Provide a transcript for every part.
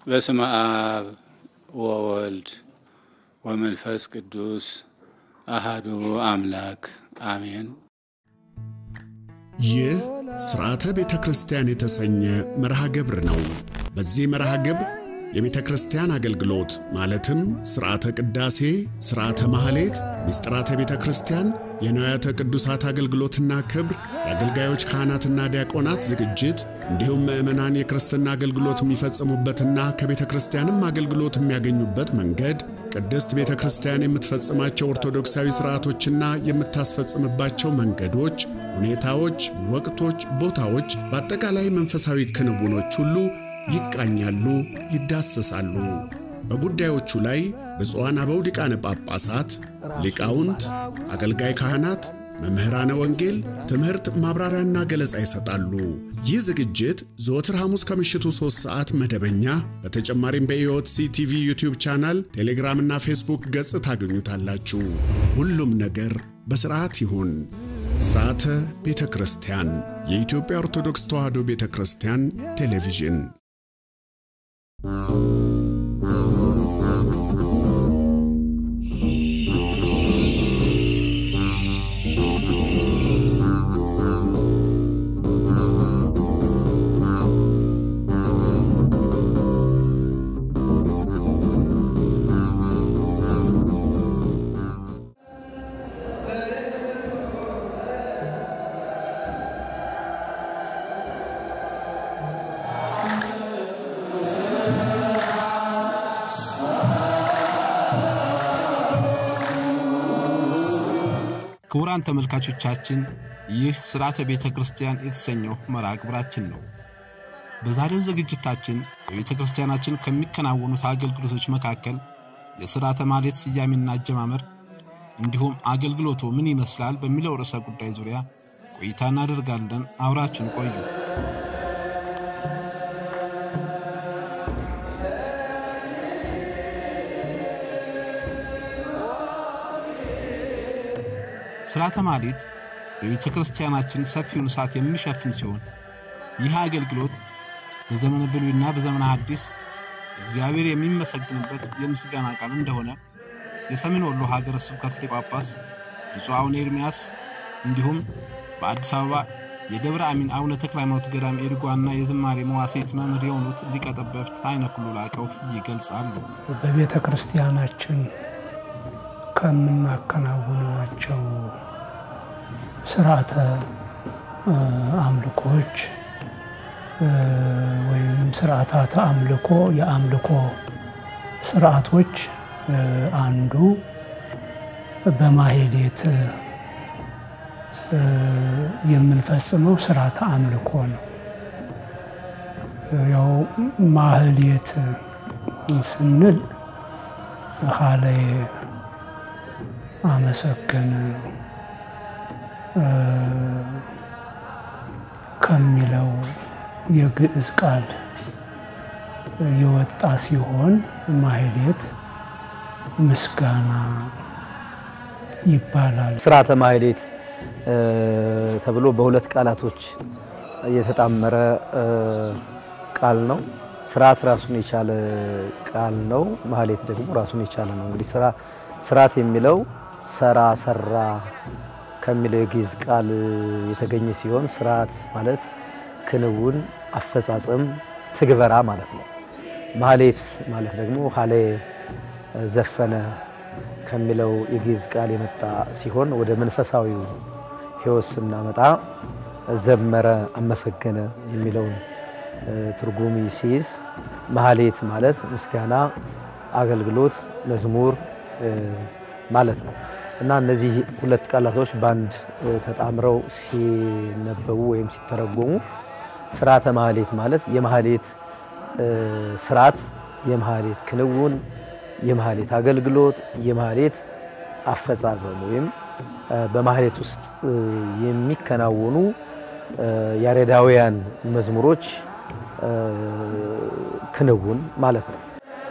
በስመ አብ ወወልድ ወመንፈስ ቅዱስ አሃዱ አምላክ አሜን። ይህ ሥርዓተ ቤተ ክርስቲያን የተሰኘ መርሃ ግብር ነው። በዚህ መርሃ ግብር የቤተ ክርስቲያን አገልግሎት ማለትም ሥርዓተ ቅዳሴ፣ ሥርዓተ ማኅሌት፣ ምስጢራተ ቤተ ክርስቲያን፣ የንዋያተ ቅዱሳት አገልግሎትና ክብር፣ የአገልጋዮች ካህናትና ዲያቆናት ዝግጅት እንዲሁም ምዕመናን የክርስትና አገልግሎት የሚፈጽሙበትና ከቤተ ክርስቲያንም አገልግሎት የሚያገኙበት መንገድ ቅድስት ቤተ ክርስቲያን የምትፈጽማቸው ኦርቶዶክሳዊ ሥርዓቶችና የምታስፈጽምባቸው መንገዶች፣ ሁኔታዎች፣ ወቅቶች፣ ቦታዎች፣ በአጠቃላይ መንፈሳዊ ክንውኖች ሁሉ ይቃኛሉ፣ ይዳሰሳሉ። በጉዳዮቹ ላይ ብፁዓን አበው ሊቃነ ጳጳሳት፣ ሊቃውንት፣ አገልጋይ ካህናት፣ መምህራነ ወንጌል ትምህርት ማብራሪያና ገለጻ ይሰጣሉ። ይህ ዝግጅት ዘወትር ሐሙስ ከምሽቱ 3 ሰዓት መደበኛ፣ በተጨማሪም በኢኦቲሲ ቲቪ ዩቲዩብ ቻናል፣ ቴሌግራምና ፌስቡክ ገጽ ታገኙታላችሁ። ሁሉም ነገር በሥርዓት ይሁን። ሥርዓተ ቤተ ክርስቲያን የኢትዮጵያ ኦርቶዶክስ ተዋሕዶ ቤተ ክርስቲያን ቴሌቪዥን ክቡራን ተመልካቾቻችን ይህ ሥርዓተ ቤተ ክርስቲያን የተሰኘው መርሃ ግብራችን ነው። በዛሬው ዝግጅታችን በቤተ ክርስቲያናችን ከሚከናወኑት አገልግሎቶች መካከል የሥርዓተ ማኅሌት ስያሜና አጀማመር እንዲሁም አገልግሎቱ ምን ይመስላል በሚለው ርዕሰ ጉዳይ ዙሪያ ቆይታ እናደርጋለን። አብራችን ቆዩ። ሥርዓተ ማኅሌት በቤተ ክርስቲያናችን ሰፊውን ሰዓት የሚሸፍን ሲሆን ይህ አገልግሎት በዘመነ ብሉይና በዘመነ ሐዲስ እግዚአብሔር የሚመሰግንበት የምስጋና ቃል እንደሆነ የሰሜን ወሎ ሀገረ ስብከት ሊቀ ጳጳስ ብፁዕ አቡነ ኤርምያስ እንዲሁም በአዲስ አበባ የደብረ አሚን አቡነ ተክለ ሃይማኖት ገዳም ኤድጓና የዝማሬ መዋሥዕት መምህር የሆኑት ሊቀ ጠበብት አይነ ኩሉ ላቀው ይገልጻሉ። በቤተ ክርስቲያናችን ከምናከናውናቸው ስርዓተ አምልኮች ወይም ስርዓታተ አምልኮ የአምልኮ ስርዓቶች አንዱ በማኅሌት የምንፈጽመው ስርዓተ አምልኮ ነው። ያው ማኅሌት ስንል ሀለየ አመሰገነ ከሚለው የግዕዝ ቃል የወጣ ሲሆን ማኅሌት ምስጋና ይባላል። ሥርዓተ ማኅሌት ተብሎ በሁለት ቃላቶች የተጣመረ ቃል ነው። ስርዓት ራሱን የቻለ ቃል ነው። ማኅሌት ደግሞ ራሱን የቻለ ነው። እንግዲህ ስርዓት የሚለው ሰራ ሰራ ከሚለው የግዕዝ ቃል የተገኘ ሲሆን ስርዓት ማለት ክንውን፣ አፈጻጸም፣ ትግበራ ማለት ነው። ማኅሌት ማለት ደግሞ ሀለየ ዘፈነ ከሚለው የግዕዝ ቃል የመጣ ሲሆን ወደ መንፈሳዊው ሕይወት ስናመጣ ዘመረ፣ አመሰገነ የሚለውን ትርጉም ሲይዝ ማኅሌት ማለት ምስጋና፣ አገልግሎት፣ መዝሙር ማለት ነው እና እነዚህ ሁለት ቃላቶች በአንድ ተጣምረው ሲነበቡ ወይም ሲተረጎሙ ሥርዓተ ማኅሌት ማለት የማኅሌት ስርዓት፣ የማኅሌት ክንውን፣ የማኅሌት አገልግሎት፣ የማኅሌት አፈጻጸም ወይም በማኅሌት ውስጥ የሚከናወኑ ያሬዳውያን መዝሙሮች ክንውን ማለት ነው።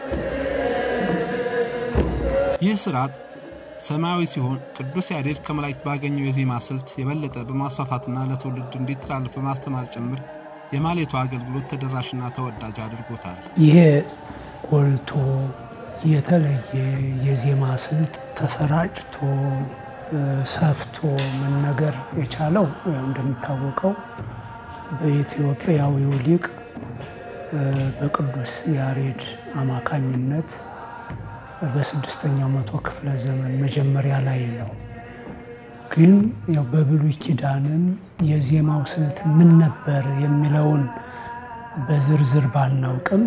ይህ ስርዓት ሰማያዊ ሲሆን ቅዱስ ያሬድ ከመላእክት ባገኘው የዜማ ስልት የበለጠ በማስፋፋትና ለትውልድ እንዲተላለፍ በማስተማር ጭምር የማህሌቱ አገልግሎት ተደራሽና ተወዳጅ አድርጎታል። ይሄ ጎልቶ የተለየ የዜማ ስልት ተሰራጭቶ ሰፍቶ መነገር የቻለው እንደሚታወቀው በኢትዮጵያዊው ሊቅ በቅዱስ ያሬድ አማካኝነት በስድስተኛው መቶ ክፍለ ዘመን መጀመሪያ ላይ ነው። ግን ያው በብሉይ ኪዳንም የዜማው ስልት ምን ነበር የሚለውን በዝርዝር ባናውቅም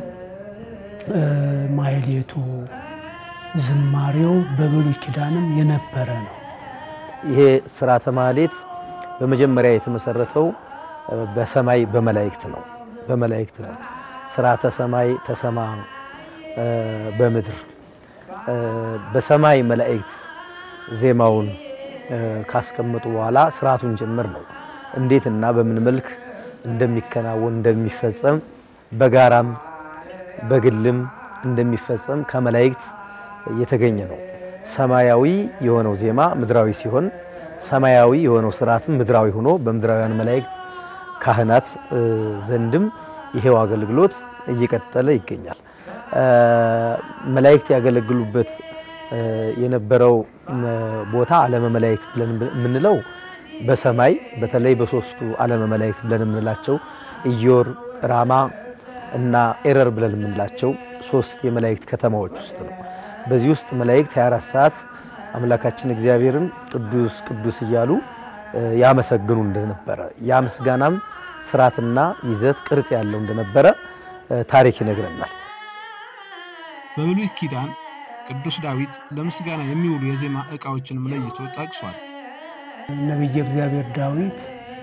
ማህሌቱ ዝማሬው በብሉይ ኪዳንም የነበረ ነው። ይሄ ስርዓተ ማህሌት በመጀመሪያ የተመሰረተው በሰማይ በመላእክት ነው። በመላእክት ነው። ስርዓተ ሰማይ ተሰማ በምድር በሰማይ መላእክት ዜማውን ካስቀመጡ በኋላ ስርዓቱን ጭምር ነው እንዴት እና በምን መልክ እንደሚከናወን እንደሚፈጸም በጋራም በግልም እንደሚፈጸም ከመላእክት የተገኘ ነው። ሰማያዊ የሆነው ዜማ ምድራዊ ሲሆን ሰማያዊ የሆነው ስርዓትም ምድራዊ ሆኖ በምድራውያን መላእክት ካህናት ዘንድም ይሄው አገልግሎት እየቀጠለ ይገኛል። መላእክት ያገለግሉበት የነበረው ቦታ ዓለመ መላእክት ብለን የምንለው በሰማይ በተለይ በሶስቱ ዓለመ መላእክት ብለን የምንላቸው ኢዮር፣ ራማ እና ኤረር ብለን የምንላቸው ሶስት የመላእክት ከተማዎች ውስጥ ነው። በዚህ ውስጥ መላእክት 24 ሰዓት አምላካችን እግዚአብሔርን ቅዱስ ቅዱስ እያሉ ያመሰግኑ እንደነበረ ያ ምስጋናም ስርዓትና ይዘት ቅርጽ ያለው እንደነበረ ታሪክ ይነግረናል። በብሉይ ኪዳን ቅዱስ ዳዊት ለምስጋና የሚውሉ የዜማ ዕቃዎችንም ለይቶ ጠቅሷል። ነቢየ እግዚአብሔር ዳዊት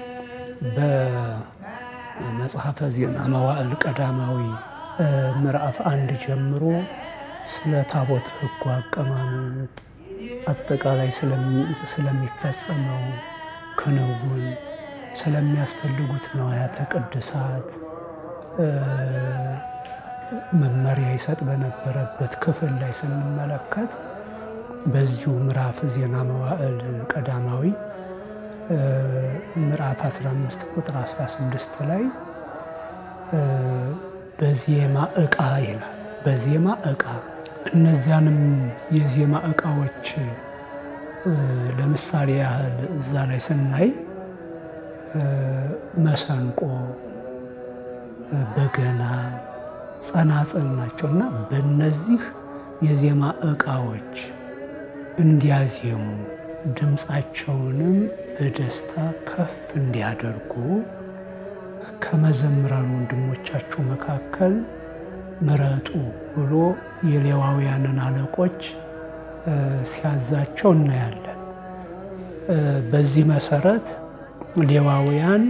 በመጽሐፈ ዜና መዋዕል ቀዳማዊ ምዕራፍ አንድ ጀምሮ ስለ ታቦተ ሕጉ አቀማመጥ አጠቃላይ ስለሚፈጸመው ክንውን ስለሚያስፈልጉት ነዋያተ ቅድሳት መመሪያ ይሰጥ በነበረበት ክፍል ላይ ስንመለከት በዚሁ ምዕራፍ ዜና መዋዕል ቀዳማዊ ምዕራፍ 15 ቁጥር 16 ላይ በዜማ ዕቃ ይላል። በዜማ ዕቃ እነዚያንም የዜማ ዕቃዎች ለምሳሌ ያህል እዛ ላይ ስናይ መሰንቆ፣ በገና፣ ጸናጽል ናቸው እና በእነዚህ የዜማ ዕቃዎች እንዲያዜሙ ድምፃቸውንም በደስታ ከፍ እንዲያደርጉ ከመዘምራን ወንድሞቻችሁ መካከል ምረጡ ብሎ የሌዋውያንን አለቆች ሲያዛቸው እናያለን። በዚህ መሰረት ሌዋውያን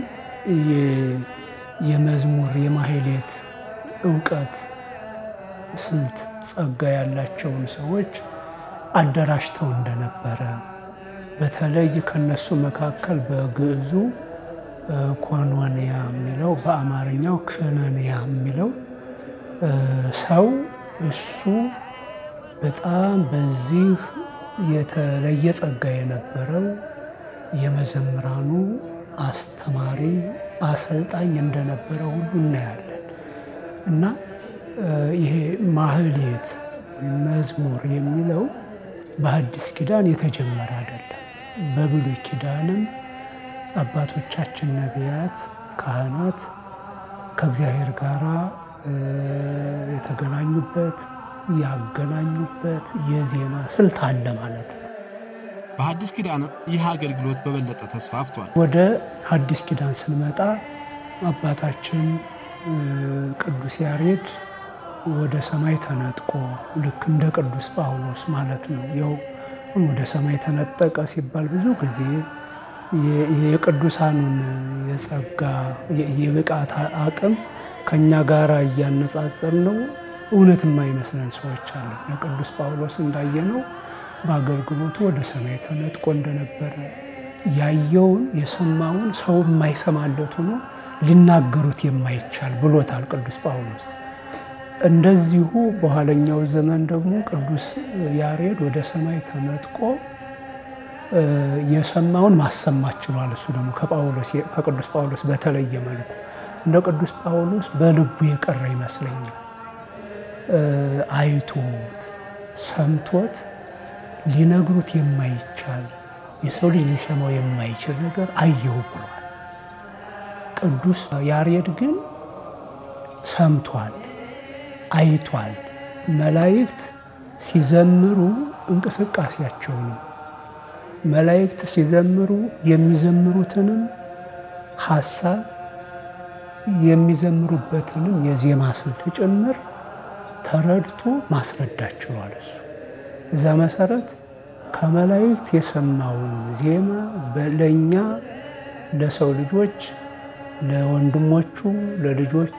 የመዝሙር የማህሌት እውቀት፣ ስልት፣ ጸጋ ያላቸውን ሰዎች አደራጅተው እንደነበረ በተለይ ከነሱ መካከል በግዕዙ ኮኖንያ የሚለው በአማርኛው ክነንያ የሚለው ሰው እሱ በጣም በዚህ የተለየ ጸጋ የነበረው የመዘምራኑ አስተማሪ አሰልጣኝ እንደነበረ ሁሉ እናያለን እና ይሄ ማህሌት መዝሙር የሚለው በሐዲስ ኪዳን የተጀመረ አይደለም። በብሉይ ኪዳንም አባቶቻችን ነቢያት፣ ካህናት ከእግዚአብሔር ጋር የተገናኙበት ያገናኙበት የዜማ ስልት አለ ማለት ነው። በሐዲስ ኪዳንም ይህ አገልግሎት በበለጠ ተስፋፍቷል። ወደ ሐዲስ ኪዳን ስንመጣ አባታችን ቅዱስ ያሬድ ወደ ሰማይ ተነጥቆ ልክ እንደ ቅዱስ ጳውሎስ ማለት ነው። ያው ወደ ሰማይ ተነጠቀ ሲባል ብዙ ጊዜ የቅዱሳኑን የጸጋ የብቃት አቅም ከእኛ ጋር እያነጻጸር ነው እውነት የማይመስለን ሰዎች አሉ። የቅዱስ ጳውሎስ እንዳየነው በአገልግሎቱ ወደ ሰማይ ተነጥቆ እንደነበረ ያየውን የሰማውን ሰው የማይሰማለት ሆኖ ሊናገሩት የማይቻል ብሎታል ቅዱስ ጳውሎስ። እንደዚሁ በኋለኛው ዘመን ደግሞ ቅዱስ ያሬድ ወደ ሰማይ ተነጥቆ የሰማውን ማሰማት ችሏል። እሱ ደግሞ ከቅዱስ ጳውሎስ በተለየ መልኩ እንደ ቅዱስ ጳውሎስ በልቡ የቀረ ይመስለኛል። አይቶት ሰምቶት ሊነግሩት የማይቻል የሰው ልጅ ሊሰማው የማይችል ነገር አየሁ ብሏል። ቅዱስ ያሬድ ግን ሰምቷል፣ አይቷል። መላእክት ሲዘምሩ እንቅስቃሴያቸውንም መላእክት ሲዘምሩ የሚዘምሩትንም ሀሳብ የሚዘምሩበትንም የዜማ ስልት ጭምር ተረድቶ ማስረዳት ችሏል። እሱ እዛ መሰረት ከመላእክት የሰማውን ዜማ ለእኛ ለሰው ልጆች ለወንድሞቹ ለልጆቹ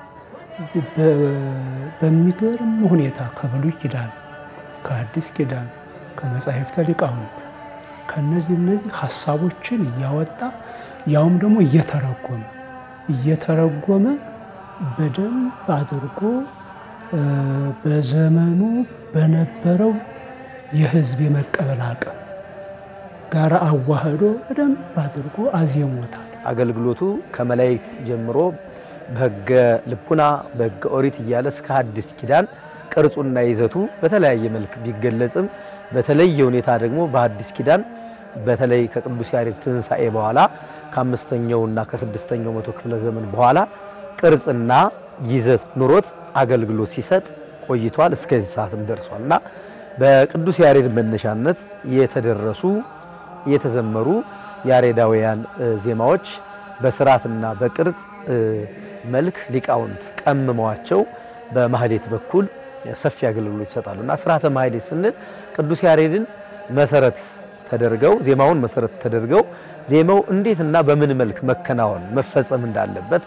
በሚገርም ሁኔታ ከብሉይ ኪዳን ከአዲስ ኪዳን ከመጻሕፍተ ሊቃውንት ከነዚህ እነዚህ ሀሳቦችን እያወጣ ያውም ደግሞ እየተረጎመ እየተረጎመ በደንብ አድርጎ በዘመኑ በነበረው የሕዝብ የመቀበል አቅም ጋር አዋህዶ በደንብ አድርጎ አዜሞታል። አገልግሎቱ ከመላእክት ጀምሮ በሕገ ልቡና በሕገ ኦሪት እያለ እስከ ሐዲስ ኪዳን ቅርጹና ይዘቱ በተለያየ መልክ ቢገለጽም በተለየ ሁኔታ ደግሞ በሐዲስ ኪዳን በተለይ ከቅዱስ ያሬድ ትንሣኤ በኋላ ከአምስተኛውና ከስድስተኛው መቶ ክፍለ ዘመን በኋላ ቅርጽና ይዘት ኑሮት አገልግሎት ሲሰጥ ቆይቷል። እስከዚህ ሰዓትም ደርሷል እና በቅዱስ ያሬድ መነሻነት የተደረሱ የተዘመሩ ያሬዳውያን ዜማዎች በስርዓትና በቅርጽ መልክ ሊቃውንት ቀምመዋቸው በማህሌት በኩል ሰፊ አገልግሎት ይሰጣሉ እና ስርዓተ ማህሌት ስንል ቅዱስ ያሬድን መሰረት ተደርገው ዜማውን መሰረት ተደርገው ዜማው እንዴትና በምን መልክ መከናወን መፈጸም እንዳለበት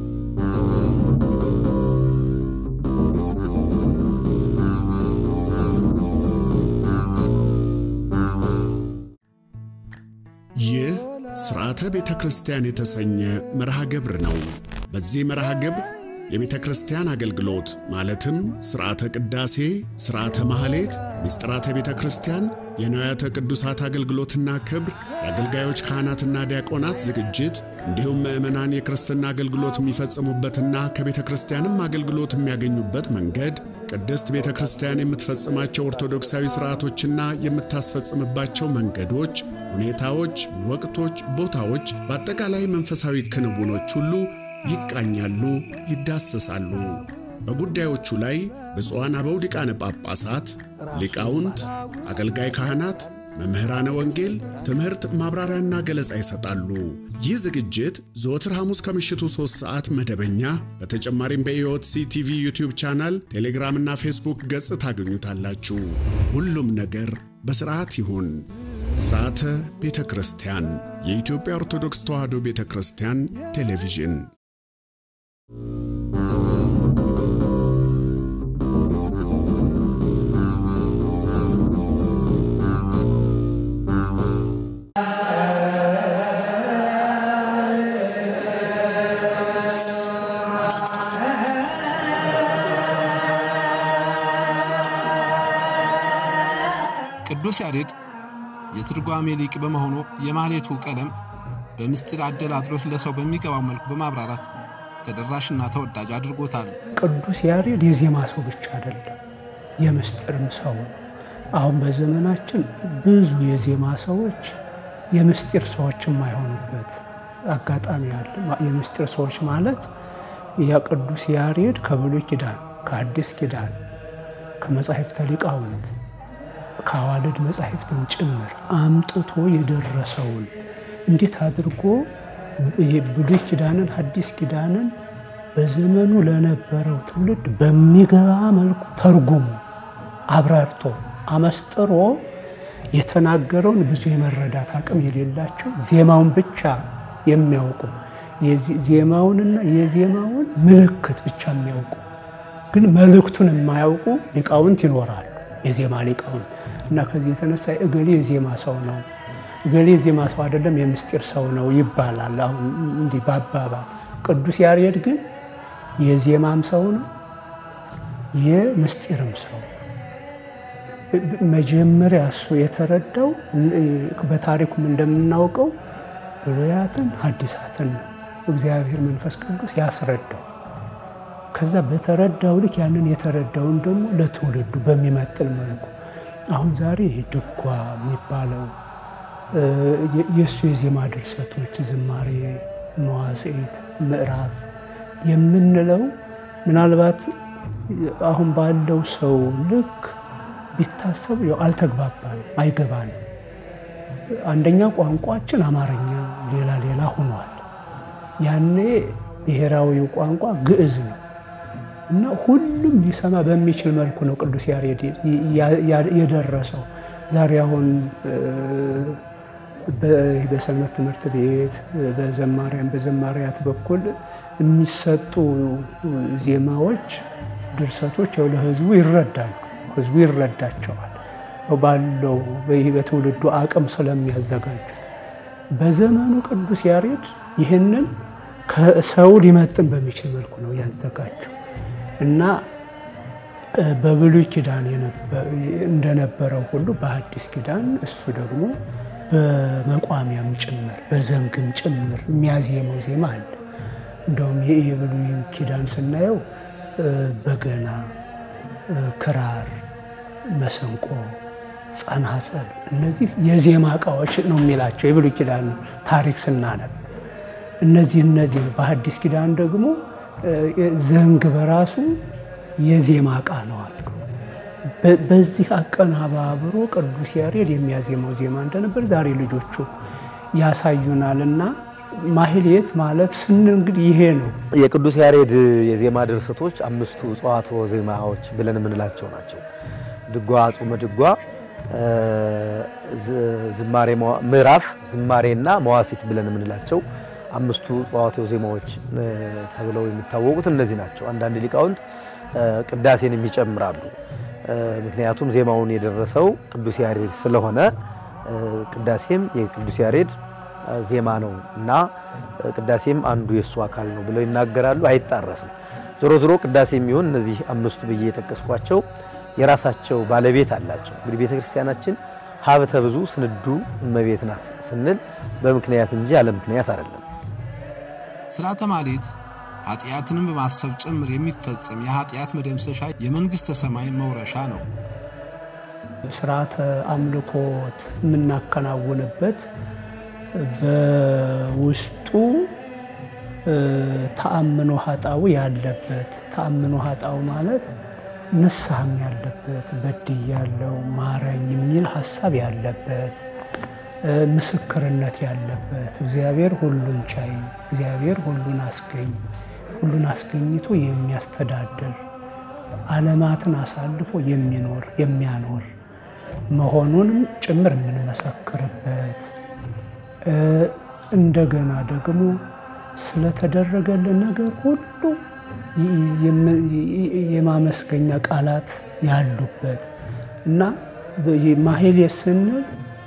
ይህ ሥርዓተ ቤተ ክርስቲያን የተሰኘ መርሃ ግብር ነው። በዚህ መርሃ ግብር የቤተ ክርስቲያን አገልግሎት ማለትም ሥርዓተ ቅዳሴ፣ ሥርዓተ ማኅሌት፣ ምስጢራተ ቤተ ክርስቲያን፣ የንዋያተ ቅዱሳት አገልግሎትና ክብር፣ የአገልጋዮች ካህናትና ዲያቆናት ዝግጅት እንዲሁም ምዕመናን የክርስትና አገልግሎት የሚፈጽሙበትና ከቤተ ክርስቲያንም አገልግሎት የሚያገኙበት መንገድ ቅድስት ቤተ ክርስቲያን የምትፈጽማቸው ኦርቶዶክሳዊ ሥርዓቶችና የምታስፈጽምባቸው መንገዶች፣ ሁኔታዎች፣ ወቅቶች፣ ቦታዎች፣ በአጠቃላይ መንፈሳዊ ክንውኖች ሁሉ ይቃኛሉ፣ ይዳሰሳሉ። በጉዳዮቹ ላይ ብፁዓን አበው ሊቃነ ጳጳሳት፣ ሊቃውንት፣ አገልጋይ ካህናት፣ መምህራነ ወንጌል ትምህርት ማብራሪያና ገለጻ ይሰጣሉ። ይህ ዝግጅት ዘወትር ሐሙስ ከምሽቱ 3 ሰዓት መደበኛ፣ በተጨማሪም በኢኦቲሲ ቲቪ ዩቲዩብ ቻናል፣ ቴሌግራምና ፌስቡክ ገጽ ታገኙታላችሁ። ሁሉም ነገር በሥርዓት ይሁን። ሥርዓተ ቤተ ክርስቲያን የኢትዮጵያ ኦርቶዶክስ ተዋሕዶ ቤተ ክርስቲያን ቴሌቪዥን ቅዱስ ያሬድ የትርጓሜ ሊቅ በመሆኑ የማህሌቱ ቀለም በምስጢር አደላድሎት ለሰው በሚገባው መልኩ በማብራራት ተደራሽና ተወዳጅ አድርጎታል። ቅዱስ ያሬድ የዜማ ሰው ብቻ አይደለም፣ የምስጢርም ሰው ነው። አሁን በዘመናችን ብዙ የዜማ ሰዎች የምስጢር ሰዎች የማይሆኑበት አጋጣሚ አለ። የምስጢር ሰዎች ማለት የቅዱስ ያሬድ ከብሉይ ኪዳን ከአዲስ ኪዳን ከመጻሕፍተ ሊቃውንት ከአዋልድ መጻሕፍትም ጭምር አምጥቶ የደረሰውን እንዴት አድርጎ ብሉይ ኪዳንን ሐዲስ ኪዳንን በዘመኑ ለነበረው ትውልድ በሚገባ መልኩ ተርጉሞ አብራርቶ አመስጥሮ የተናገረውን ብዙ የመረዳት አቅም የሌላቸው ዜማውን ብቻ የሚያውቁ ዜማውንና የዜማውን ምልክት ብቻ የሚያውቁ ግን መልእክቱን የማያውቁ ሊቃውንት ይኖራሉ። የዜማ ሊቃውንት እና ከዚህ የተነሳ እገሌ የዜማ ሰው ነው፣ እገሌ የዜማ ሰው አይደለም፣ የምስጢር ሰው ነው ይባላል። አሁን እንዲህ በአባባል ቅዱስ ያሬድ ግን የዜማም ሰው ነው፣ የምስጢርም ሰው መጀመሪያ እሱ የተረዳው በታሪኩም እንደምናውቀው ብሉያትን ሐዲሳትን ነው። እግዚአብሔር መንፈስ ቅዱስ ያስረዳው። ከዛ በተረዳው ልክ ያንን የተረዳውን ደግሞ ለትውልዱ በሚመጥን መልኩ አሁን ዛሬ ድጓ የሚባለው የእሱ የዜማ ድርሰቶች ዝማሬ፣ መዋሥዕት፣ ምዕራፍ የምንለው ምናልባት አሁን ባለው ሰው ልክ ቢታሰብ ያው አልተግባባንም፣ አይገባንም። አንደኛ ቋንቋችን አማርኛ ሌላ ሌላ ሆኗል። ያኔ ብሔራዊው ቋንቋ ግዕዝ ነው እና ሁሉም ሊሰማ በሚችል መልኩ ነው ቅዱስ ያሬድ የደረሰው። ዛሬ አሁን በሰንበት ትምህርት ቤት በዘማሪያን በዘማሪያት በኩል የሚሰጡ ዜማዎች፣ ድርሰቶች ያው ለሕዝቡ ይረዳሉ። ሕዝቡ ይረዳቸዋል ባለው በትውልዱ አቅም ስለሚያዘጋጁት። በዘመኑ ቅዱስ ያሬድ ይህንን ከሰው ሊመጥን በሚችል መልኩ ነው ያዘጋጀው እና በብሉይ ኪዳን እንደነበረው ሁሉ በአዲስ ኪዳን እሱ ደግሞ በመቋሚያም ጭምር በዘንግም ጭምር የሚያዜመው ዜማ አለ። እንደውም የብሉይ ኪዳን ስናየው በገና፣ ክራር፣ መሰንቆ፣ ጸናጸል እነዚህ የዜማ እቃዎች ነው የሚላቸው የብሉይ ኪዳን ታሪክ ስናነብ እነዚህ እነዚህ ነው። በአዲስ ኪዳን ደግሞ ዘንግ በራሱ የዜማ እቃ ነው አሉ። በዚህ አቀናባብሮ ቅዱስ ያሬድ የሚያዜመው ዜማ እንደነበር ዛሬ ልጆቹ ያሳዩናል። እና ማህሌት ማለት ስንል እንግዲህ ይሄ ነው። የቅዱስ ያሬድ የዜማ ድርሰቶች አምስቱ ጸዋትወ ዜማዎች ብለን የምንላቸው ናቸው። ድጓ፣ ጾመ ድጓ፣ ዝማሬ፣ ምዕራፍ፣ ዝማሬና መዋሥዕት ብለን የምንላቸው አምስቱ ጸዋትወ ዜማዎች ተብለው የሚታወቁት እነዚህ ናቸው። አንዳንድ ሊቃውንት ቅዳሴን የሚጨምራሉ። ምክንያቱም ዜማውን የደረሰው ቅዱስ ያሬድ ስለሆነ ቅዳሴም የቅዱስ ያሬድ ዜማ ነው እና ቅዳሴም አንዱ የእሱ አካል ነው ብለው ይናገራሉ። አይጣረስም። ዞሮ ዞሮ ቅዳሴ የሚሆን እነዚህ አምስቱ ብዬ የጠቀስኳቸው የራሳቸው ባለቤት አላቸው። እንግዲህ ቤተ ክርስቲያናችን ሀብተ ብዙ ስንዱ እመቤት ናት ስንል በምክንያት እንጂ ያለ ምክንያት አይደለም። ሥርዓተ ማኅሌት ኃጢአትንም በማሰብ ጭምር የሚፈጸም የኃጢአት መደምሰሻ የመንግሥተ ሰማይ መውረሻ ነው። ስርዓተ አምልኮት የምናከናውንበት በውስጡ ተአምኖ ኃጣው ያለበት ተአምኖ ኃጣው ማለት ንስሐም ያለበት በድያለው ማረኝ የሚል ሀሳብ ያለበት ምስክርነት ያለበት እግዚአብሔር ሁሉን ቻይ እግዚአብሔር ሁሉን አስገኝ ሁሉን አስገኝቶ የሚያስተዳድር ዓለማትን አሳልፎ የሚኖር የሚያኖር መሆኑንም ጭምር የምንመሰክርበት እንደገና ደግሞ ስለተደረገልን ነገር ሁሉ የማመስገኛ ቃላት ያሉበት እና ማህሌት ስንል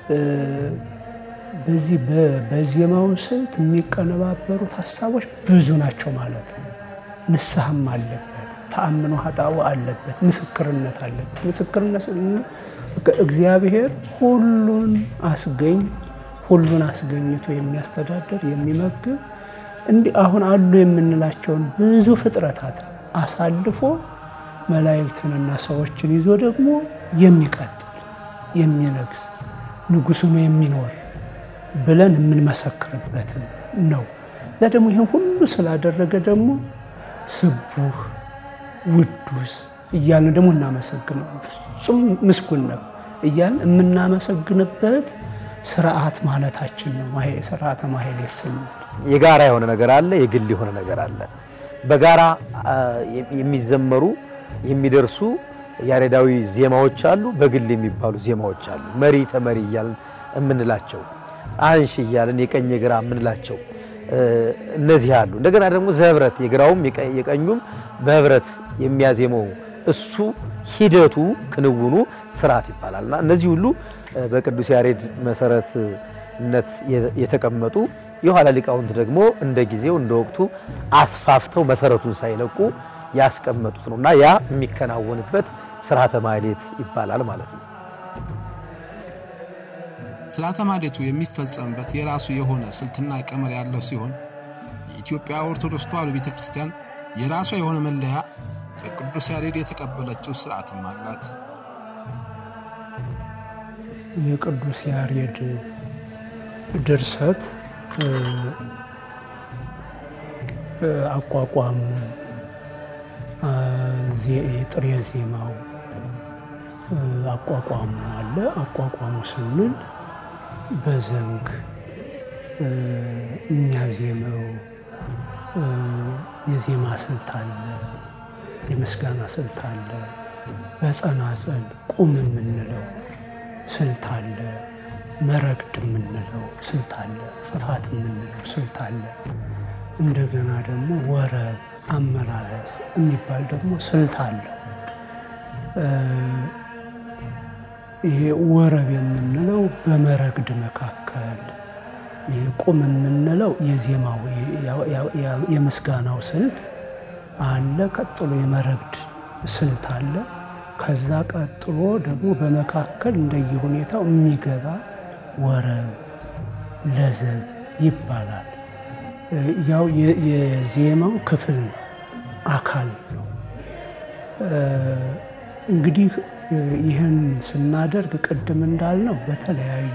በዚህ በዜማው ስልት የሚቀነባበሩት ሀሳቦች ብዙ ናቸው ማለት ነው። ንስሐም አለበት፣ ተአምኖ ኃጣው አለበት፣ ምስክርነት አለበት። ምስክርነት እግዚአብሔር ሁሉን አስገኝ ሁሉን አስገኝቶ የሚያስተዳድር የሚመግብ እንዲህ አሁን አሉ የምንላቸውን ብዙ ፍጥረታት አሳልፎ መላእክትንና ሰዎችን ይዞ ደግሞ የሚቀጥል የሚነግስ ንጉሥ ሆኖ የሚኖር ብለን የምንመሰክርበት ነው። እዛ ደግሞ ይህን ሁሉ ስላደረገ ደግሞ ስቡህ ውዱስ እያልን ደግሞ እናመሰግነው ፍጹም ምስጉን ነው እያልን የምናመሰግንበት ስርዓት ማለታችን ነው። ስርዓተ ማህሌት ስንል የጋራ የሆነ ነገር አለ፣ የግል የሆነ ነገር አለ። በጋራ የሚዘመሩ የሚደርሱ ያሬዳዊ ዜማዎች አሉ፣ በግል የሚባሉ ዜማዎች አሉ። መሪ ተመሪ እያልን የምንላቸው አንሺ እያልን የቀኝ የግራ የምንላቸው እነዚህ አሉ። እንደገና ደግሞ ዘህብረት የግራውም የቀኙም በህብረት የሚያዜመው እሱ ሂደቱ ክንውኑ ስርዓት ይባላል እና እነዚህ ሁሉ በቅዱስ ያሬድ መሰረትነት የተቀመጡ የኋላ ሊቃውንት ደግሞ እንደ ጊዜው እንደ ወቅቱ አስፋፍተው መሰረቱን ሳይለቁ ያስቀመጡት ነው እና ያ የሚከናወንበት ስርዓተ ማህሌት ይባላል ማለት ነው። ሥርዓተ ማኅሌቱ የሚፈጸምበት የራሱ የሆነ ስልትና ቀመር ያለው ሲሆን የኢትዮጵያ ኦርቶዶክስ ተዋሕዶ ቤተ ክርስቲያን የራሷ የሆነ መለያ ከቅዱስ ያሬድ የተቀበለችው ስርዓትም አላት። የቅዱስ ያሬድ ድርሰት አቋቋም ጥሬ ዜማው አቋቋሙ አለ። አቋቋሙ ስንል በዘንግ የሚያዜመው የዜማ ስልት አለ፣ የምስጋና ስልት አለ። በጸናጽል ቁም የምንለው ስልት አለ፣ መረግድ የምንለው ስልት አለ፣ ጽፋት የምንለው ስልት አለ። እንደገና ደግሞ ወረብ አመላለስ የሚባል ደግሞ ስልት አለ። ይሄ ወረብ የምንለው በመረግድ መካከል፣ ይሄ ቁም የምንለው የዜማው የምስጋናው ስልት አለ። ቀጥሎ የመረግድ ስልት አለ። ከዛ ቀጥሎ ደግሞ በመካከል እንደየሁኔታው የሚገባ ወረብ ለዘብ ይባላል። ያው የዜማው ክፍል ነው፣ አካል ነው። እንግዲህ ይህን ስናደርግ ቅድም እንዳልነው በተለያዩ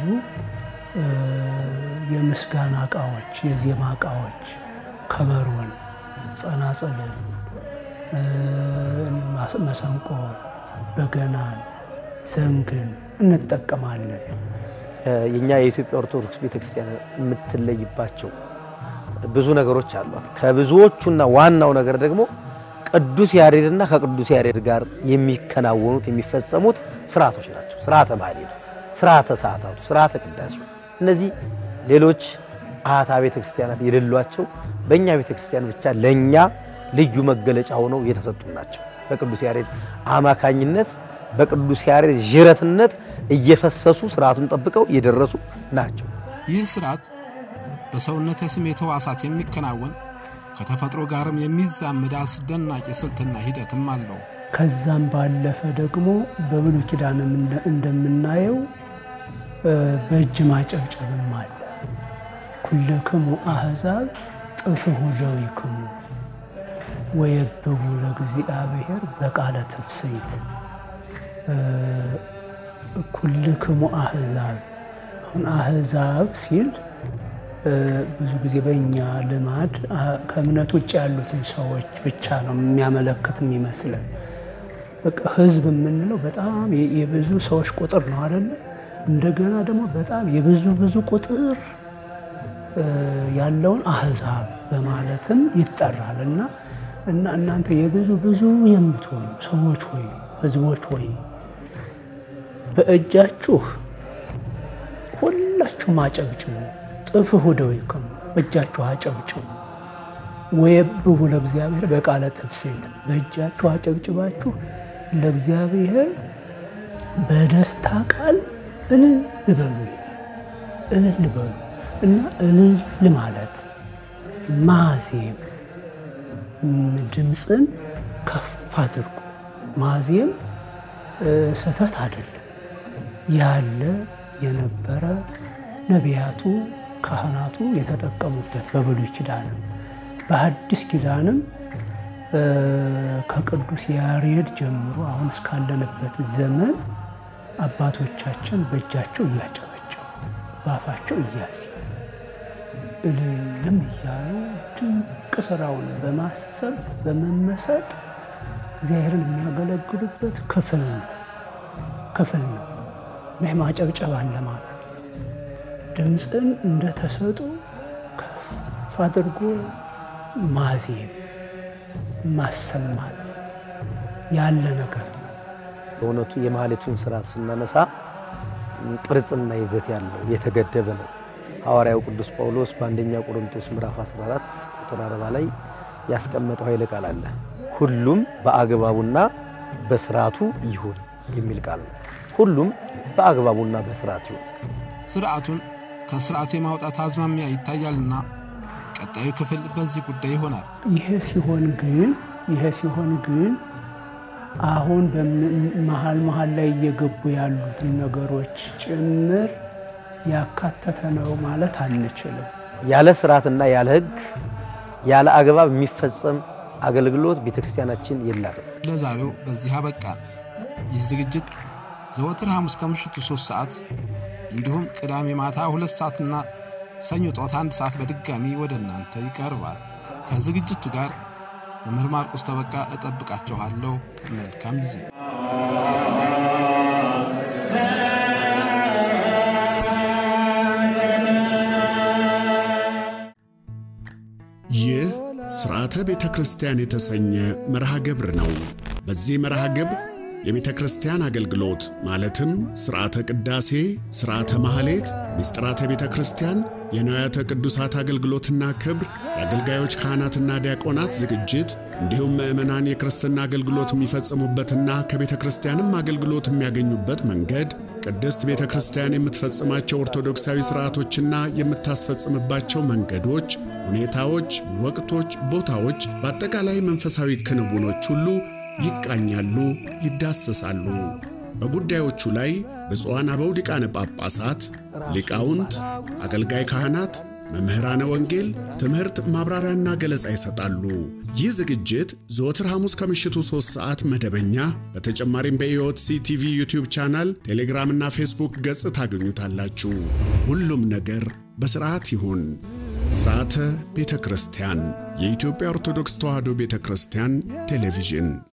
የምስጋና እቃዎች፣ የዜማ እቃዎች ከበሮን፣ ጸናጽልን፣ መሰንቆ፣ በገናን፣ ዘንግን እንጠቀማለን። የኛ የኢትዮጵያ ኦርቶዶክስ ቤተክርስቲያን የምትለይባቸው ብዙ ነገሮች አሏት። ከብዙዎቹና ዋናው ነገር ደግሞ ቅዱስ ያሬድና ከቅዱስ ያሬድ ጋር የሚከናወኑት የሚፈጸሙት ስርዓቶች ናቸው። ስርዓተ ማህሌቱ፣ ስርዓተ ሰዓታቱ፣ ስርዓተ ቅዳሴው እነዚህ ሌሎች አሃታ ቤተ ክርስቲያናት የሌሏቸው በእኛ ቤተ ክርስቲያን ብቻ ለእኛ ልዩ መገለጫ ሆነው የተሰጡ ናቸው። በቅዱስ ያሬድ አማካኝነት በቅዱስ ያሬድ ዥረትነት እየፈሰሱ ስርዓቱን ጠብቀው የደረሱ ናቸው። ይህ ስርዓት በሰውነተ ስሜት ሕዋሳት የሚከናወን ከተፈጥሮ ጋርም የሚዛመድ አስደናቂ ስልትና ሂደትም አለው። ከዛም ባለፈ ደግሞ በብሉይ ኪዳንም እንደምናየው በእጅ ማጨብጨብም አለ። ኩልክሙ አሕዛብ ጥፍሑ ደዊክሙ ወየብቡ ለእግዚአብሔር በቃለ ትፍስሕት። ኩልክሙ አሕዛብ አሁን አሕዛብ ሲል ብዙ ጊዜ በእኛ ልማድ ከእምነት ውጭ ያሉትን ሰዎች ብቻ ነው የሚያመለክት የሚመስለን። በቃ ሕዝብ የምንለው በጣም የብዙ ሰዎች ቁጥር ነው አይደለ? እንደገና ደግሞ በጣም የብዙ ብዙ ቁጥር ያለውን አሕዛብ በማለትም ይጠራል እና እና እናንተ የብዙ ብዙ የምትሆኑ ሰዎች ሆይ ሕዝቦች ሆይ በእጃችሁ ሁላችሁም አጨብጭቡ ጥፍሑ ደዊክሙ በእጃችሁ አጨብጭቡ። ወየብቡ ለእግዚአብሔር በቃለ ትፍስሕት በእጃችሁ አጨብጭባችሁ ለእግዚአብሔር በደስታ ቃል እልል በሉ ይላል። እልል በሉ እና እልል ማለት ማዜም፣ ድምፅን ከፍ አድርጎ ማዜም ስህተት አይደለም። ያለ የነበረ ነቢያቱ ካህናቱ የተጠቀሙበት በብሉይ ኪዳንም በሐዲስ ኪዳንም ከቅዱስ ያሬድ ጀምሮ አሁን እስካለንበት ዘመን አባቶቻችን በእጃቸው እያጨበጨቡ በአፋቸው እያዝ እልልም እያሉ ድንቅ ስራውን በማሰብ በመመሰጥ እግዚአብሔርን የሚያገለግሉበት ክፍል ነው ክፍል ነው። ይህ ማጨብጨብ አለ ማለት ድምፅን እንደተሰጡ ከፍ አድርጎ ማዜም ማሰማት ያለ ነገር ነው። በእውነቱ የማህሌቱን ስርዓት ስናነሳ ቅርጽና ይዘት ያለው የተገደበ ነው። ሐዋርያው ቅዱስ ጳውሎስ በአንደኛ ቆሮንቶስ ምዕራፍ 14 ቁጥር 40 ላይ ያስቀመጠው ኃይለ ቃል አለ። ሁሉም በአግባቡና በስርዓቱ ይሁን የሚል ቃል ነው። ሁሉም በአግባቡና በስርዓት ይሁን። ስርዓቱን ከስርዓት የማውጣት አዝማሚያ ይታያልና ቀጣዩ ክፍል በዚህ ጉዳይ ይሆናል። ይሄ ሲሆን ግን ይሄ ሲሆን ግን አሁን መሀል መሀል ላይ እየገቡ ያሉትን ነገሮች ጭምር ያካተተ ነው ማለት አንችልም። ያለ ስርዓትና ያለ ሕግ ያለ አግባብ የሚፈጸም አገልግሎት ቤተክርስቲያናችን የላትም። ለዛሬው በዚህ አበቃል። ይህ ዝግጅት ዘወትር ሐሙስ ከምሽቱ ሦስት ሰዓት እንዲሁም ቅዳሜ ማታ ሁለት ሰዓትና ሰኞ ጠዋት አንድ ሰዓት በድጋሚ ወደ እናንተ ይቀርባል። ከዝግጅቱ ጋር መምህር ማርቆስ ተበቃ እጠብቃችኋለሁ። መልካም ጊዜ። ይህ ሥርዓተ ቤተ ክርስቲያን የተሰኘ መርሃ ግብር ነው። በዚህ መርሃ ግብር የቤተ ክርስቲያን አገልግሎት ማለትም ሥርዓተ ቅዳሴ፣ ሥርዓተ ማኅሌት፣ ምስጢራተ ቤተ ክርስቲያን፣ የንዋያተ ቅዱሳት አገልግሎትና ክብር፣ የአገልጋዮች ካህናትና ዲያቆናት ዝግጅት እንዲሁም ምዕመናን የክርስትና አገልግሎት የሚፈጽሙበትና ከቤተ ክርስቲያንም አገልግሎት የሚያገኙበት መንገድ ቅድስት ቤተ ክርስቲያን የምትፈጽማቸው ኦርቶዶክሳዊ ሥርዓቶችና የምታስፈጽምባቸው መንገዶች፣ ሁኔታዎች፣ ወቅቶች፣ ቦታዎች፣ በአጠቃላይ መንፈሳዊ ክንውኖች ሁሉ ይቃኛሉ፣ ይዳሰሳሉ። በጉዳዮቹ ላይ ብፁዓን አበው ሊቃነ ጳጳሳት፣ ሊቃውንት፣ አገልጋይ ካህናት፣ መምህራነ ወንጌል ትምህርት ማብራሪያና ገለጻ ይሰጣሉ። ይህ ዝግጅት ዘወትር ሐሙስ ከምሽቱ 3 ሰዓት መደበኛ፣ በተጨማሪም በኢኦቲሲ ቲቪ ዩቲዩብ ቻናል፣ ቴሌግራምና ፌስቡክ ገጽ ታገኙታላችሁ። ሁሉም ነገር በሥርዓት ይሁን። ሥርዓተ ቤተ ክርስቲያን የኢትዮጵያ ኦርቶዶክስ ተዋሕዶ ቤተ ክርስቲያን ቴሌቪዥን